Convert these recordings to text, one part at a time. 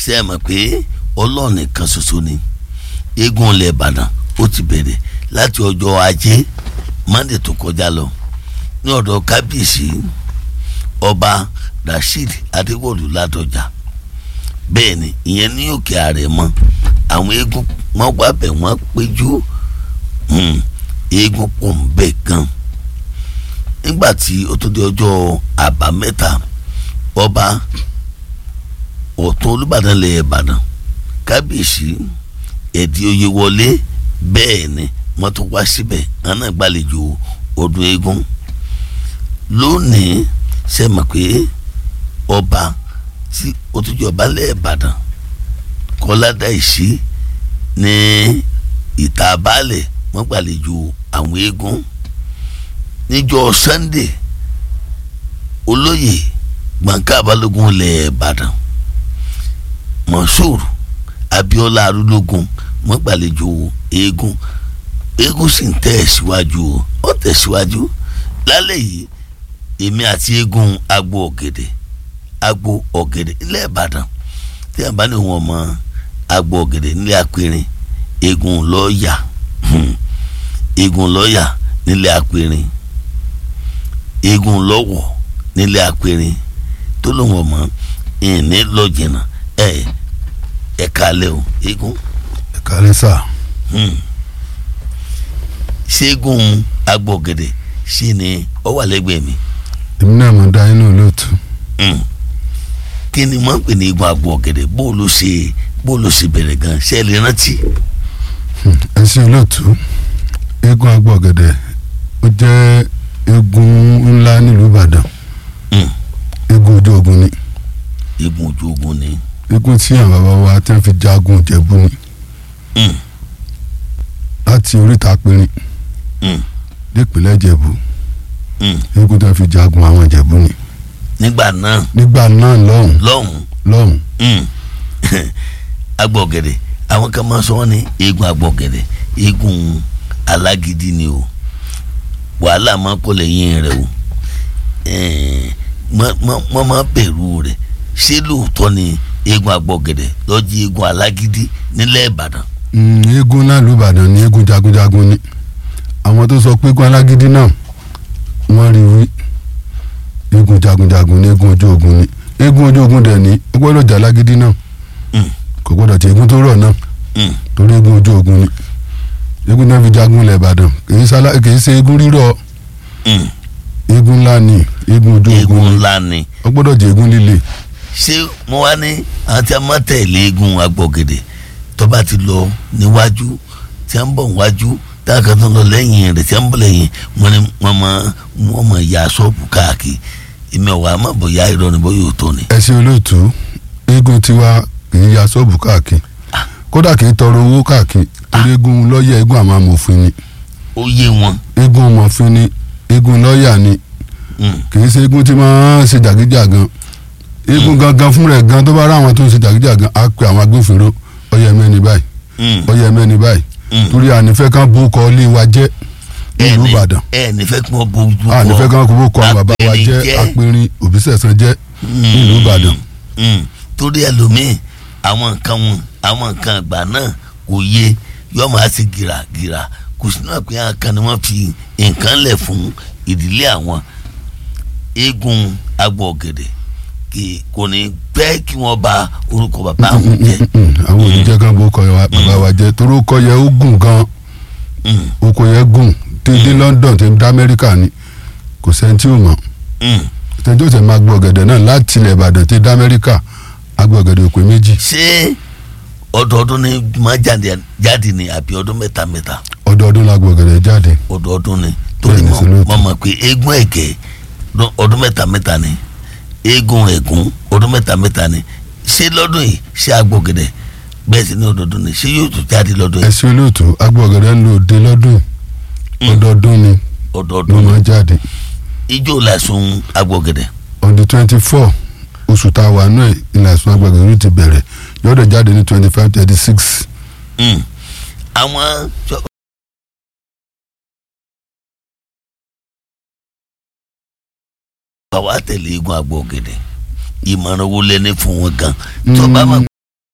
ṣe é mọ̀ pé ọlọ́run nìkan ṣoṣo ni eégún ilẹ̀ ìbàdàn ó ti bẹ̀rẹ̀ láti ọjọ́ ajé monday tó kọjá lọ ní ọ̀dọ̀ kábíyèsí ọba rasheed adéwọ̀lú ládọjà bẹ́ẹ̀ ni ìyẹn ní òkè àrẹ̀mọ àwọn eégún wọn wá bẹ̀ wọ́n péjú eégún pọ̀ ń bẹ̀ gan nígbà tí ó tó di ọjọ́ àbámẹ́ta ọba ọ̀tún olùbàdàn lẹ̀ ìbàdàn kábíyèsí ẹ̀dí oyè wọlé bẹ́ẹ̀ ni wọ́n tún wá síbẹ̀ àná gbàlejò ọdún eégún lónìí ṣe mọ̀ pé ọba tí ó tún jọba lẹ̀ ìbàdàn kọ́ládà ìṣí ní ìta baálẹ̀ wọ́n gbàlejò àwọn eégún níjọ́ sunday olóyè gbọ̀ǹkà balógun lẹ̀ ìbàdàn mọ̀ṣúrù abiola arúlógún wọ́n gbàlejò eégún eégún sì ń tẹ̀síwájú ó tẹ̀síwájú lálẹ́ yìí èmi àti eégún agbo ọ̀gẹ̀dẹ̀ agbo ọ̀gẹ̀dẹ̀ ilẹ̀ ìbàdàn tí a bá ní wọn mọ agbo ọ̀gẹ̀dẹ̀ nílé apẹ̀rin eégún lọ́ọ̀yà eégún lọ́ọ̀yà nílé apẹ̀rin eégún lọ́wọ̀ nílé apẹ̀rin tó ló wọn mọ ìní lọ́jìnà ẹ̀ ẹ̀ kalẹ̀ o eégún. ẹ kálẹ́ sà. ṣẹ́gun agbo ọ̀gẹ̀dẹ̀ sí ni ó wà lẹ́gbẹ̀ẹ́ mi èmi náà mo dá inú olóòtú. kí ni wọ́n ń pè ní eégún agbo ọ̀gẹ̀dẹ̀ bó ló ṣe bó ló ṣe bẹ̀rẹ̀ gan ṣe lè rántí. ẹ ṣe olóòtú eégún agbó ọ̀gẹ̀dẹ̀ ó jẹ́ eégún ńlá nílùú ìbàdàn eégún ojú ogun ni eégún ojú ogun ni. eégún tí àwọn bàbá wa tẹ́ fi jagun ìjẹ̀bú ni láti oríta pinrin nípínlẹ̀ ìjẹ̀bú eégún tẹ́ fi jagun àwọn ìjẹ̀bú ni nígbà náà nígbà náà lọ́hùn lọ́hùn lọ́hùn agbo ọ̀gẹ̀dẹ̀ àwọn kan máa sọ wọ́n ní eégún agbo ọ̀gẹ̀dẹ̀ eégún alágídí ni o wàhálà máa kó lẹ́yìn rẹ̀ o wọ́n máa bẹ̀rù rẹ̀ ṣé lóòótọ́ ni eégún agbo ọ̀gẹ̀dẹ̀ lọ́ọ́ jí eégún alágídí nílẹ̀ ìbàdàn. eégún náà ló ìbàdàn ni eégún jagunjagun ni àwọn tó sọ pé eégún alágídí náà wọ́n rí wí eégún jagunjagun ní eégún ojú ogun ni eégún ojú ogun dẹ̀ ní ó gbọ́dọ̀ jà lágídí náà kò gbọ́dọ̀ tí eégún tó rọ̀ náà torí eégún ojú ogun ni eégún náà fi jagun ilẹ̀ ìbàdàn kì í ṣe eégún rírọ̀ eégún ńlá ni eégún ojú ogun eégún ni ńlá ni ó gbọ́dọ̀ jẹ́ eégún líle ṣé mo wá ní àwọn tí a máa tẹ̀lé eégún agbọ̀gẹ̀dẹ̀ tó bá ti lọ níwájú tí a ń bọ̀ níwájú tí a kan tó lọ lẹ́yìn rẹ̀ tí a ń bọ̀ lẹ́yìn wọn ni wọ́n máa wọ́n máa ya ṣọ́ọ̀bù káàkiri èmi ọ̀wà àmọ́ bóyá irọ́ ni bóyá òótọ́ ni. ẹ ṣe olóòtú eégún tiwa kì í ya ṣọ́ọ̀bù káàkiri kódà kì í tọrọ owó káàkiri torí eégún lọ́ọ̀yà eégún àmọ́ amòfin ni ó yé wọn. eégún ọmọfin ni eégún lọ́ọ̀yà ni kì í ṣe eégún tí máa ń ṣe jàgídíjàgan eégún gangan fún rẹ̀ gan tó bá rá àwọn tó ń ṣe jàgídíjàgan á pe àwọn agbófinró ọyẹ mẹ́ni báyìí ọyẹ mẹ́ni báyìí torí ànífẹ́ kan bó kọ ilé wa jẹ́ nílùú ìbàdàn ẹ nífẹ̀ẹ́ kí wọ́n bójú kọ ànífẹ́ kan bó kọ àwọn bàbá wa apẹ̀rin jẹ́ jẹ́. apẹ̀rin òbísẹ̀sán jẹ́ nílùú ìbàdàn Mm. torí ẹlòmíì àwọn nǹkan wọn àwọn nǹkan àgbà náà kò yé yọọ máa ṣe gìràgìrà kò sínú àpé àwọn kan ni wọ́n fi nǹkan lẹ̀ fún ìdílé àwọn eégún agbo ọ̀gẹ̀dẹ̀ kì kò ní pẹ́ kí wọ́n bà orúkọ bàbá àwọn jẹ́ àwọn òbíjẹ́ kan bó kọ wa- bàbá wa jẹ́ torí ó kọ yẹ ó gùn gan Mm. ó kọ yẹ gùn tí dé London tí dé Amẹ́ríkà ni kò sẹ́ni tí ò mọ̀ Mm. tẹjọ́ tẹ máa gbọ́ ọ̀gẹ̀dẹ̀ náà láti ilẹ̀ Ìbàdàn tí dé Amẹ́ríkà agbọ̀ ọ̀gẹ̀dẹ̀ òpè méjì ṣé ọdọọdún ni máa jáde jáde ni àbí ọdún mẹ́ta mẹ́ta ọdọọdún la gbọ́ ọ̀gẹ̀dẹ̀ jáde ọdọọdún ni torí Bẹ́ẹ̀ni, mo sọlọ́ọ̀tì. mo mọ̀ pé eégún ẹ̀gẹ́ lọ- ọdún mẹ́ta mẹ́ta ni eégún ẹ̀gún ọdún mẹ́ta mẹ́ta ni ṣé lọ́dún yìí ṣé agbọ̀gẹ̀dẹ̀ bẹ́ẹ̀ sì ni ọdọọdún ni ṣé yóò tún jáde lọ́dún yìí ẹ̀sìn olóòtú agbọ̀ ọ̀gẹ̀dẹ̀ ń lò dé lọ́dún Mm. ọdọọdún ni ló ọdọọdún máa ni jáde ijó làásùn agbọ̀gẹ̀dẹ̀ on the twenty four oṣù tá a wà náà ilẹ̀ àìsàn agbọ̀ ọ̀gẹ̀dẹ̀ ti bẹ̀rẹ̀ yọ̀ọ́dọ̀ jáde ní twenty five thirty six Mm. àwọn sọ- bàbá tẹ̀lé eégún agbọ̀gẹ̀dẹ̀ ìmọ̀ràn wo lẹ́ni fún wọn gan tó bá máa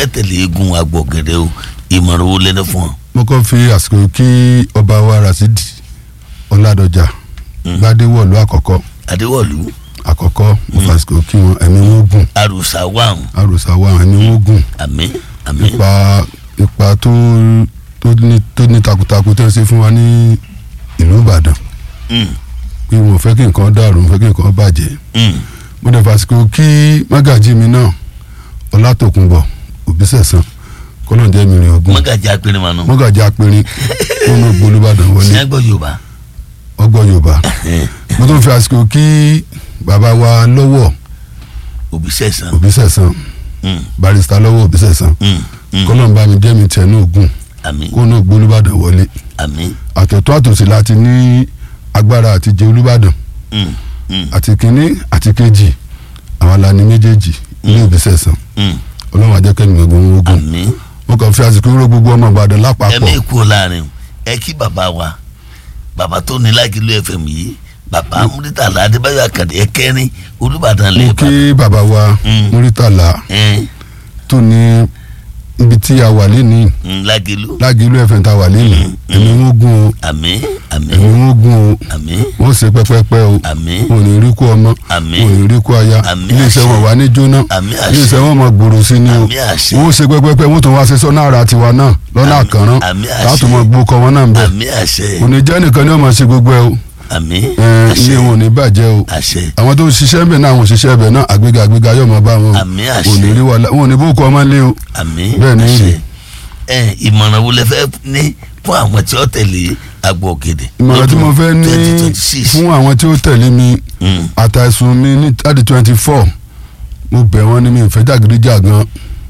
fẹ́ tẹ̀lé eégún agbọ̀gẹ̀dẹ̀ o ìmọ̀ràn wo lẹ́nu fún ọ. mo kàn fi àsìkò kí ọba wa rasidi ọládọjà gbadéwọlú àkọ́kọ́ adéwọ̀lú àkọ́kọ́ mo fi àsìkò kí wọn ẹ̀mí wọn gùn àròsà wàhùn àròsà wa ẹ̀mí wọn gùn àmín àmín ipa ipa tó tó ní tó ní takuntakun tó ń ṣe fún wa ní ìlú ìbàdàn Mm, pé wọn ò fẹ́ kí nǹkan dàrú wọn ò fẹ́ kí nǹkan bàjẹ́ mm. mo dẹ̀ fàsìkò kí mágàjí mi náà ọlátòkùnbọ̀ òbísẹ̀sán kọ́lọ́njẹ́ mi rìn ogún mọ́gàjì apẹ̀rẹ̀mọ̀nù mọ́gàjí apẹ̀rin kó ní gbolúbàdàn wọlé sẹ́gbọ̀ yorùbá ọgbọ́n yorùbá mo tún fi àsìkò kí bàbá wa lọ́wọ́ òbí sẹ̀sán òbísẹ̀sán Mm, barista lọ́wọ́ òbísẹ̀sán mm, mm. kọ́lọ́nba mi jẹ́ mi tẹ̀ ní ogún àmín kó ní gbolúbàdàn wọlé àmín àtọ̀tọ̀ àtòsí láti ní agbára àti jẹ olúbàdàn Mm, mm, àti kínní àti kejì àwọn alani méjèèjì ní òbísẹ̀sán mm. ọlọ́run ajẹ́kẹ́ni gbogbo ogun àmín mo kàn fi àsìkò ró gbogbo ọmọ ìbàdàn ẹ lápapọ̀ mí kú láàrin ẹ kí bàbá wa bàbá tó ní lágìlú fm yìí bàbá múrítàlá adébáyọ̀ àkàdé ẹkẹrin olùbàdàn lè mo kí bàbá wa Mm. múrítàlá ẹ tó ní ibi tí a wà lénìí lágìlú lágìlú ẹ̀fẹ̀ tá a wà lénìí ẹ̀mí wọn gùn o àmín àmín ẹ̀mí wọn gùn o àmín wọ́n ṣe pẹ́pẹ́pẹ́ o àmín wọn ò ní rí kú ọmọ Àmín. wọn ò ní rí kú aya Àmín iléeṣẹ́ àṣẹ. wọn wà ní jóná àmín iléeṣẹ́ àṣẹ wọn mọ̀ gbòòrò sí ni o àmín àṣẹ wọ́n ṣe pẹ́pẹ́pẹ́ wọ́n tún wá ṣe sọ́nà ara tiwa náà lọ́nà Àmín. àkànrán Àmín àṣẹ. láti mọ̀ gbókọ̀ wọn náà ń bẹ̀ àmín àṣẹ òní jẹ́ nìkan ni wọ́n mọ̀ ṣe gbogbo ẹ̀ o àmín ẹ̀, àṣẹ iye wọn ò ní bàjẹ́ o àṣẹ àwọn tó ń ṣiṣẹ́ bẹ̀ náà àwọn òṣìṣẹ́ bẹ̀ náà àgbéga àgbéga yóò máa bá wọn àmín ò àṣẹ ní rí wàhálà wọn ò ní bókọ ọmọ lé o àmín Bẹ́ẹ̀ ni àṣẹ rí. ẹ ìmọ̀ràn wo lẹ fẹ́ ní fún àwọn tí ó tẹ̀lé agbo ògèdè ìmọ̀ràn tí mo fẹ́ ní twenty twenty six fún àwọn tí ó tẹ̀lé mi àtàìsùn mi ní thirty twenty four mo bẹ̀ wọ́n ní mi ìfẹ́ jàgídíjàgan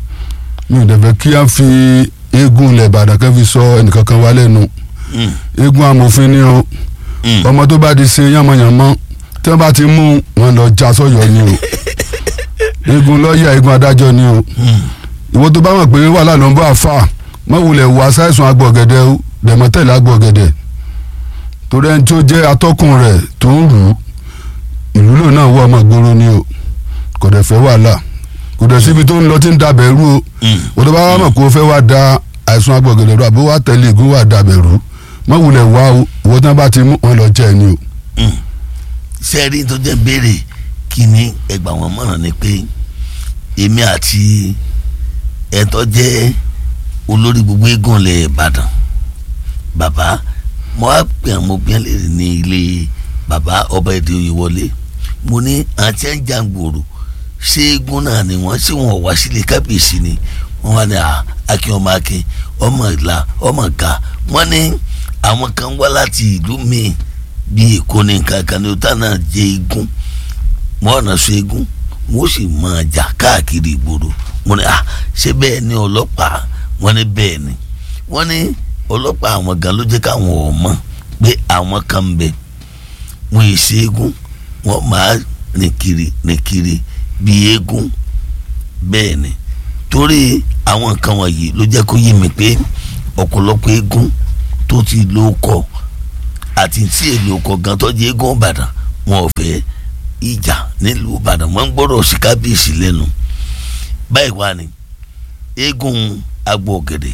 mi ò dẹ̀ fẹ́ kí á fi eégún ilẹ̀ ìbàdàn kan fi sọ ẹnìkankan wá lẹ́nu eégún amòfin ni o ọmọ tó bá di ṣe yánmọ́yánmọ́ tí wọ́n bá ti mú wọn lọ já sọ́yọ́ ni o eégún lọ́ọ̀yà eégún adájọ́ ni o ìwọ tó bá mọ̀ pé wàhálà ló ń bọ́ àfà mọ̀ wulẹ̀ wà sáìsùn agbọ̀gẹ̀dẹ̀ o dẹ̀mọ́tẹ̀lẹ̀ agbọ̀gẹ̀dẹ̀ torí ẹni tó jẹ́ atọ́kùn rẹ̀ tó ń rù ú ìlú lò náà wọ ọmọ ìgboro ni o kò dẹ̀ fẹ́ wàhálà kò dẹ̀ síbi tó ń lọ tí ń dabẹ̀ rú o ìwọ tó bá wà mọ̀ kó o fẹ́ wá da àìsùn agbọ̀gẹ̀dẹ̀ rú àbí wà tẹ̀lé eégún wà dabẹ̀ rú mọ̀ wulẹ̀ wá o ìwọ tí wọ́n bá ti mú wọn lọ jẹ́ ni o. sẹ́ẹ̀rí tó jẹ́ béèrè kí ni ẹgbà wọn mọ̀ràn ni pé èmi àti ẹ̀tọ́ jẹ́ olórí gbogbo eégún ilẹ̀ ìbàdàn bàbá mo wá pè àwọn obìnrin lè ní ilé bàbá ọba èdè oyè wọlé mo ní àti ẹ̀ ń jàǹgbòrò ṣé eégún náà ni wọ́n ṣé wọn wá sílé kábíyèsí ni wọ́n wá ní akin ọmọ akin ọmọ ìlà ọmọ ga wọ́n ní àwọn kan wá láti ìlú míì bí èkó ní nǹkan kan ní o tá náà jẹ eégún wọn ọ̀nà so eégún wọn ó sì máa jà káàkiri ìgboro wọn ni ah ṣé bẹ́ẹ̀ ni ọlọ́pàá wọn ni bẹ́ẹ̀ ni wọn ní ọlọ́pàá àwọn gan ló jẹ́ káwọn ò mọ̀ pé àwọn kan ń bẹ wọn yìí ṣe eégún wọn máa rìn kiri rìn kiri bí eégún bẹ́ẹ̀ ni torí àwọn nǹkan wọ̀nyí ló jẹ́ kó yé mi pé ọ̀pọ̀lọpọ̀ eégún tó ti ló kọ́ àti tí èlò kọ̀ọ̀kan tó jẹ́ eégún ìbàdàn wọn ò fẹ́ ìjà nílùú ìbàdàn wọn ń gbọ́dọ̀ sí kábíyèsí lẹ́nu báyìí wá ni eégún agbo ògèdè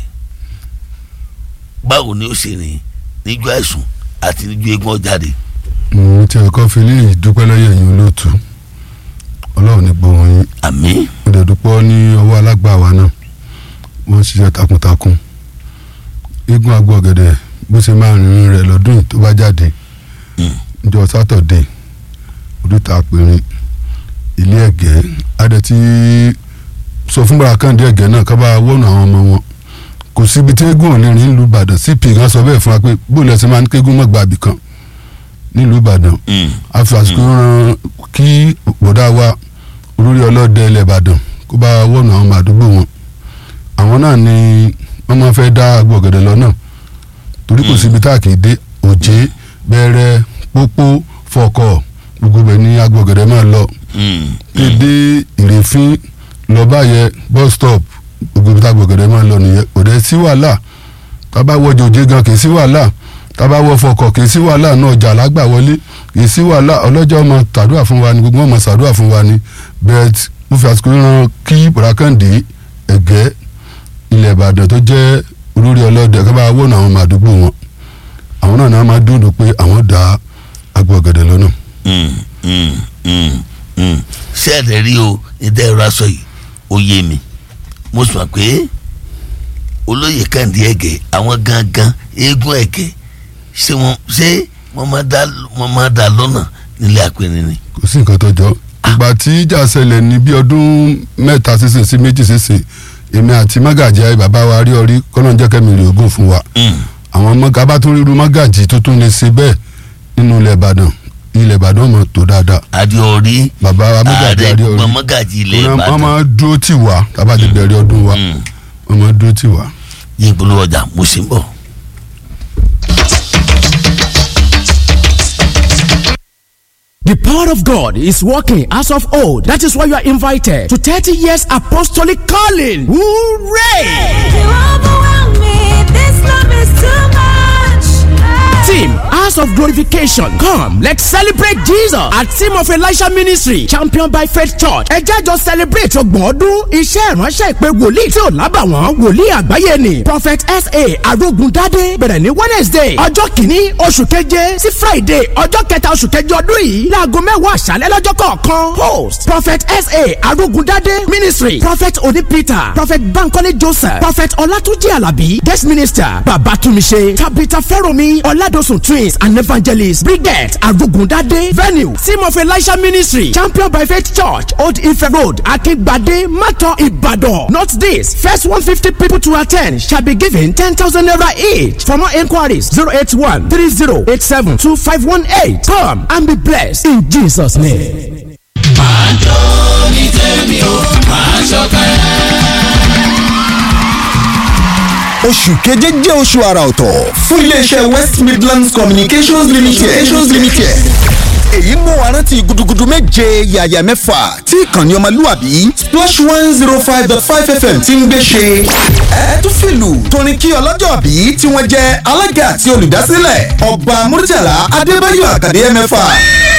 báwo ni ó ṣe rìn níjọ́ àìsùn àti níjọ́ eégún ọ̀jáde. mo ti ẹ̀kọ́ fi léyìí dúpẹ́ lọ́yẹ̀ yín olóòtú ọlọ́run ní gbóhùn yín àmín mo dẹ̀ dúpọ́ ní ọwọ́ alágbàwá náà wọ́n ṣiṣẹ́ takuntakun eégún agbo ọ̀gẹ̀dẹ̀ bó ṣe máa rìnrìn rẹ̀ lọ́dún yìí tó bá jáde níjọ́ sátọ̀dé oríta àpèrìn ilé ẹ̀gẹ́ adẹ tí sọ fún bàrákàndé ẹ̀gẹ́ náà ká bá wọ́nà àwọn ọmọ wọn kò síbi tí eégún ò ní rìn nílùú ìbàdàn cp gan sọ bẹ́ẹ̀ fún wa pé bóòlù ẹ̀sìn máa ń kégún mọ́ gbàbí kan nílùú ìbàdàn a fi àsìkò ran kí bọ̀dá wa olórí ọlọ́dẹ ilẹ̀ ìbàdàn kó bá wọ́nà àwọn ọmọ àdúgbò wọn àwọn náà ni wọ́n máa fẹ́ dá agbo ọ̀gẹ̀dẹ̀ lọ náà torí kò síbi tá a kì í dé òjé bẹ̀rẹ̀ pópó fọkọ̀ gbogbo bẹ̀ ní agbo ọ̀gẹ̀dẹ̀ máa lọ kéde ìrèfín lọ báyẹ bus stop gbogbo ibi tá agbo ọ̀gẹ̀dẹ̀ máa lọ nìyẹn kò dẹ̀ sí wàhálà tábà wọ jòjé gan kì í sí wàhálà tábà wọ fọkọ̀ kì í sí wàhálà náà ọjà lágbà wọlé kì í sí wàhálà ọlọ́jọ́ ọmọ tàdúrà fún wa ni gbogbo ọmọ sàdúrà fún wa ni bẹ́ẹ̀ mo fi àsìkò ran kí bùrákàndé ẹ̀gẹ́ ilẹ̀ ìbàdàn tó jẹ́ olórí ọlọ́dẹ ká bá wọ́n àwọn ọmọ àdúgbò wọn àwọn náà náà máa dúró pé àwọn dá agbo ọ̀gẹ̀dẹ̀ lọ́nà. Mm, mm, mm, mm. ṣé ẹ̀rẹ̀ rí o ìdá ẹ̀rọ aṣọ yìí ó yé mi mo sọ pé olóyè kàǹdí ẹ̀gẹ̀ àwọn gangan eégún ẹ̀gẹ̀ ṣé wọ́n ṣé wọ́n máa dá wọ́n máa dá lọ́nà nílé àpẹẹrẹ ni. kò sí nǹkan tó jọ ìgbà tí ìjà ṣẹlẹ̀ ní bí ọdún mẹ́ta sísìn sí méjì sísìn èmi àti mágàjì ayé bàbá wa rí ọrí kọ́nà jẹ́ kẹ́mi rè ogún fún wa Mm, àwọn mọ́gà bá tún ríru mágàjì tó tún lè ṣe bẹ́ẹ̀ nínú ilẹ̀ ìbàdàn ilẹ̀ ìbàdàn mọ̀ tó dáadáa adéorí bàbá wa mágàjì ààrẹ àrí gbogbo ọrí mọ́gàjì ilẹ̀ wọ́n ìbàdàn máa dúró tì wá tábà ti bẹ̀rẹ̀ ọdún wa Mm. wọ́n máa dúró tì wá. yín polówó ọjà mo sì ń bọ̀. The power of God is working as of old. That is why you are invited to 30 years apostolic calling. Hooray! You overwhelm me. This love is too much. Team House of Glorification. Come, let's celebrate Jesus at Team of Elisha Ministry, championed by Faith Church. Ẹ jẹ́ jọ celebrate ọgbọ̀n ọdún iṣẹ́ ìránṣẹ́ ìpè wòlíì tí ò lábàwọ́n wòlíì àgbáyé ni. Prophet S.A. Arógundádé bẹ̀rẹ̀ ní Wednesday ọjọ́ kìíní oṣù keje sí Friday ọjọ́ kẹta oṣù keje ọdún yìí láago mẹ́wàá àṣálẹ́ lọ́jọ́ kọ̀ọ̀kan. Host Prophet S.A. Arógundádé Ministry Prophet Oni Peter Prophet Bankole Joseph Prophet Ọlátúnjí Àlàbí Guest Minister Babatumise Tabitha Fẹ́rọ̀mí Ọládọ̀sùn Twins and Evangelist Brigette Arugundade Venue Team of Elisha Ministry Champion by Faith Church Old Ife Road Akingbade Mato Ibadan. Note this first one fifty people to attend shall be given ten thousand naira each. For more enquiries zero eight one three zero eight seven two five one eight. Come and be blessed in Jesus' name. oṣù keje jẹ́ oṣù àrà ọ̀tọ̀ fún iléeṣẹ́ west midlands communications limited. communications limited. èyí mú wa rántí gudugudu méje yàyà mẹ́fà tí ìkànnì ọmọlúwàbí splash one zero five dot five fm ti ń gbé ṣe. ẹ tún fìlù torin kí ọlọ́jọ́ bí tí wọ́n jẹ́ alága àti olùdásílẹ̀ ọba murtala adébáyọ̀ àkàdé mẹ́fà